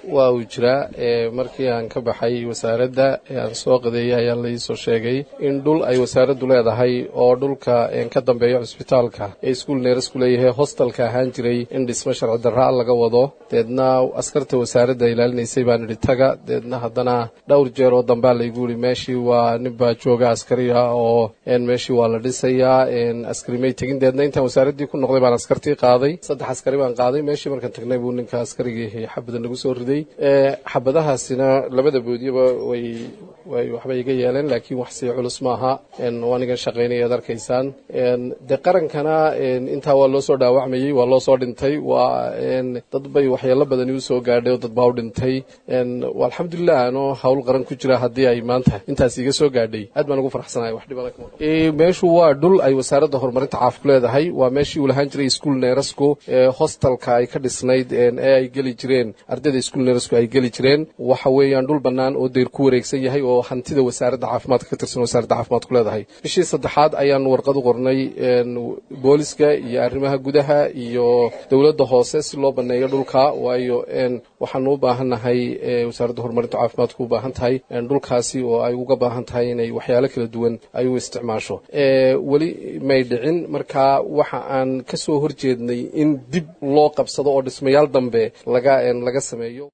waa uu jiraa markii aan ka baxay wasaaradda ee aan soo qadeeyay ayaa laiisoo sheegay in dhul ay wasaaraddu leedahay oo dhulka ka dambeeya cusbitaalka ee iskuul neerasku leeyahay hostalka ahaan jiray in dhismo sharci darraa laga wado deedna askarta wasaaradda ilaalinaysay baan idhi taga deedna haddana dhowr jeer oo dambaa laygu yihi meeshii waa nin baa jooga askari ah oo meeshii waa la dhisayaa askari may tegin deedna intaan wasaaraddii ku noqday baan askartii qaaday saddex askari baan qaaday meeshii markaan tagnay buu ninka askarigii xabada nagu soo riday xabadahaasina labada boodiyaba way way waxba iga yeeleen laakiin wax sii culus maaha waanigan shaqaynaya ad arkaysaan dee qarankana intaa waa loo soo dhaawacmayey waa loo soo dhintay waa dad bay waxyeelo badani u soo gaadhay oo dad baa u dhintay alxamdulilah anoo hawl qaran ku jira haddii ay maanta intaas iga soo gaadhay aad baan ugu farxsanahay wax dhibana meeshu waa dhul ay wasaaradda horumarinta caafku leedahay waa meeshii uu lahaan jiray iskuol neerasco hostalka ay ka dhisnayd ee ay geli jireen ardayda iskuol neerasco ay geli jireen waxa weeyaan dhul bannaan oo deyr ku wareegsan yahay oo hantida wasaaradda caafimaadka ka tirsan wasaaradda caafimaadku leedahay bishii saddexaad ayaan warqad u qornay booliska iyo arrimaha gudaha iyo dowladda hoose si loo banneeyo dhulka waayo waxaanu u baahannahay wasaaradda horumarinta caafimaadku u baahan tahay dhulkaasi oo ay uga baahan tahay inay waxyaalo kala duwan ay u isticmaasho weli may dhicin marka waxa aan ka soo horjeednay in dib loo qabsado oo dhismayaal dambe laga laga sameeyo